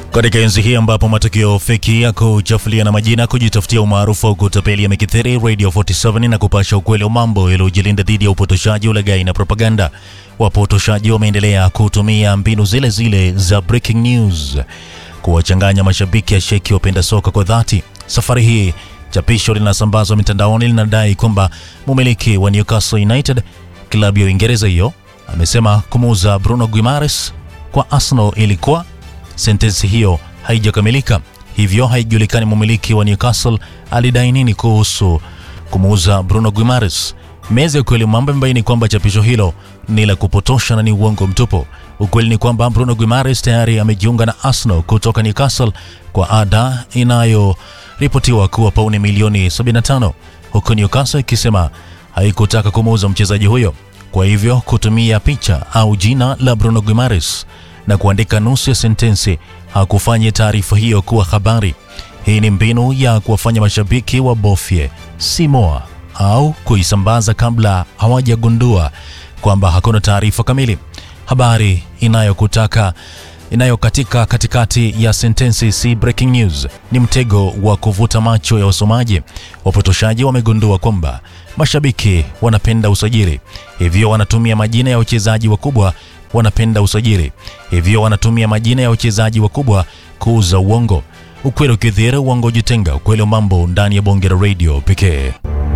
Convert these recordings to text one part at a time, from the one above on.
Katika enzi hii ambapo matukio feki ya kuchafulia na majina kujitafutia umaarufu au kutapeli yamekithiri, Radio 47 na kupasha ukweli wa mambo yaliyojilinda dhidi ya upotoshaji, ulaghai na propaganda. Wapotoshaji wameendelea kutumia mbinu zile zile za breaking news kuwachanganya mashabiki ya sheki wapenda soka kwa dhati. Safari hii chapisho linasambazwa mitandaoni linadai kwamba mumiliki wa Newcastle United, klabu ya Uingereza hiyo, amesema kumuuza Bruno Guimaraes kwa Arsenal ilikuwa sentensi hiyo haijakamilika, hivyo haijulikani mumiliki wa Newcastle alidai nini kuhusu kumuuza Bruno Guimaraes. Meza ya ukweli mambo imebaini kwamba chapisho hilo ni la kupotosha na ni uongo mtupu. Ukweli ni kwamba Bruno Guimaraes tayari amejiunga na Arsenal kutoka Newcastle kwa ada inayoripotiwa kuwa pauni milioni 75 huku Newcastle ikisema haikutaka kumuuza mchezaji huyo. Kwa hivyo kutumia picha au jina la Bruno Guimaraes na kuandika nusu ya sentensi hakufanya taarifa hiyo kuwa habari. Hii ni mbinu ya kuwafanya mashabiki wabofye simoa au kuisambaza kabla hawajagundua kwamba hakuna taarifa kamili. Habari inayokutaka inayokatika katikati ya sentensi si breaking news, ni mtego wa kuvuta macho ya wasomaji. Wapotoshaji wamegundua kwamba mashabiki wanapenda usajili, hivyo wanatumia majina ya wachezaji wakubwa wanapenda usajili, hivyo wanatumia majina ya wachezaji wakubwa kuuza uongo. Ukweli ukidhihiri, uongo ujitenga. Ukweli wa mambo ndani ya bonge la radio pekee.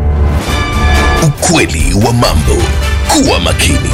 Ukweli wa mambo. Kuwa makini.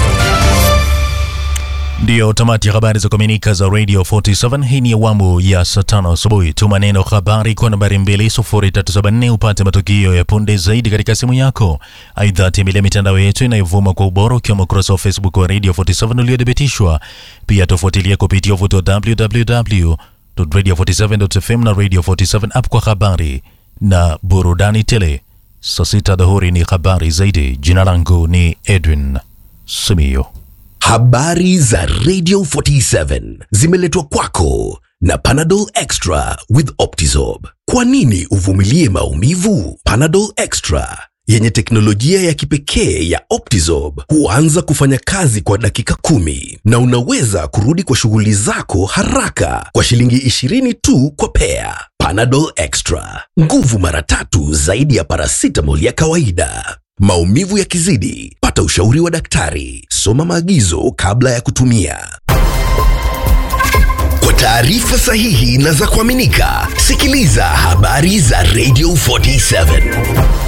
Ndiyo tamati ya habari za kuaminika za Radio 47. Hii ni awamu ya saa tano asubuhi. Tuma neno habari kwa nambari 20374 upate matukio ya punde zaidi katika simu yako. Aidha, tembelea mitandao yetu inayovuma kwa ubora ukiwemo ukurasa wa Facebook wa Radio 47 uliothibitishwa. Pia tofuatilia kupitia uvuto wa www.radio47.fm na Radio 47 app kwa habari na burudani tele. Saa sita dhuhuri ni habari zaidi. Jina langu ni Edwin Simiyo. Habari za Radio 47 zimeletwa kwako na Panadol Extra with Optizorb. Kwa nini uvumilie maumivu? Panadol Extra yenye teknolojia ya kipekee ya Optizorb huanza kufanya kazi kwa dakika kumi na unaweza kurudi kwa shughuli zako haraka kwa shilingi 20 tu kwa pea. Panadol Extra, nguvu mara tatu zaidi ya paracetamol ya kawaida. Maumivu yakizidi, pata ushauri wa daktari. Soma maagizo kabla ya kutumia. Kwa taarifa sahihi na za kuaminika, sikiliza habari za Radio 47.